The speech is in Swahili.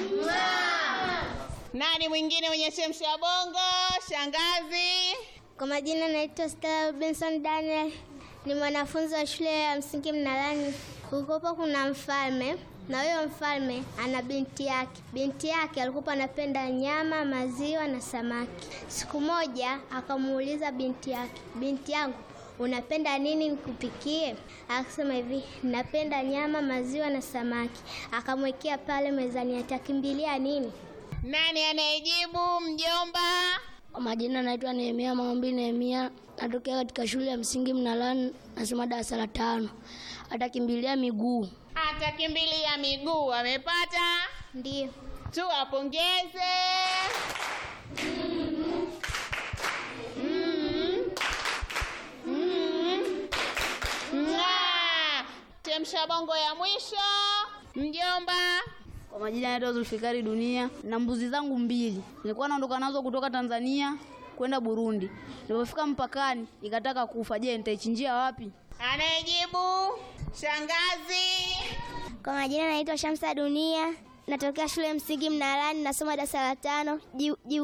Nani mwingine mwenye chemsha bongo? Shangazi. Kwa majina naitwa Stella Benson Daniel, ni mwanafunzi wa shule ya msingi Mnalani. Kulikuwa kuna mfalme na huyo mfalme ana binti yake. Binti yake alikuwa anapenda nyama, maziwa na samaki. Siku moja akamuuliza binti yake, binti yangu, unapenda nini nikupikie? Akasema hivi, napenda nyama, maziwa na samaki. Akamwekea pale mezani, atakimbilia nini? Nani anayejibu? Mjomba. Kwa majina naitwa Nehemia Maombi Nehemia, natokea katika shule ya msingi Mnalani, nasoma darasa la tano. Atakimbilia miguu. Atakimbilia miguu. Amepata? Ndiyo. Tuwapongeze. Mm. Mm. Mwah. Chemsha bongo ya mwisho. Mjomba. Kwa majina naitwa Zulfikari Dunia na mbuzi zangu mbili nilikuwa naondoka nazo kutoka Tanzania kwenda Burundi. Nilipofika mpakani ikataka kufa. Je, nitaichinjia wapi? Anayejibu? Shangazi. Kwa majina naitwa Shamsa Dunia, natokea shule ya msingi Mnalani, nasoma darasa la tano. Jibu